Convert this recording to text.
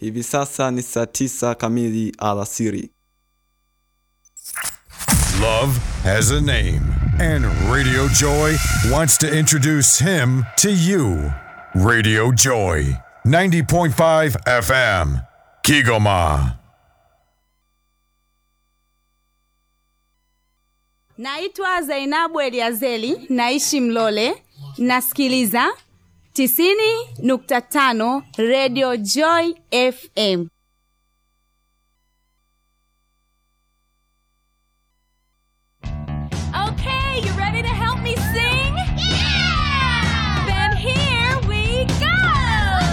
Hivi sasa ni saa tisa kamili alasiri. Love has a name, and Radio Joy wants to introduce him to you. Radio Joy, 90.5 FM, Kigoma. Naitwa Zainabu Eliazeli, naishi Mlole, nasikiliza 90.5 Radio Joy FM.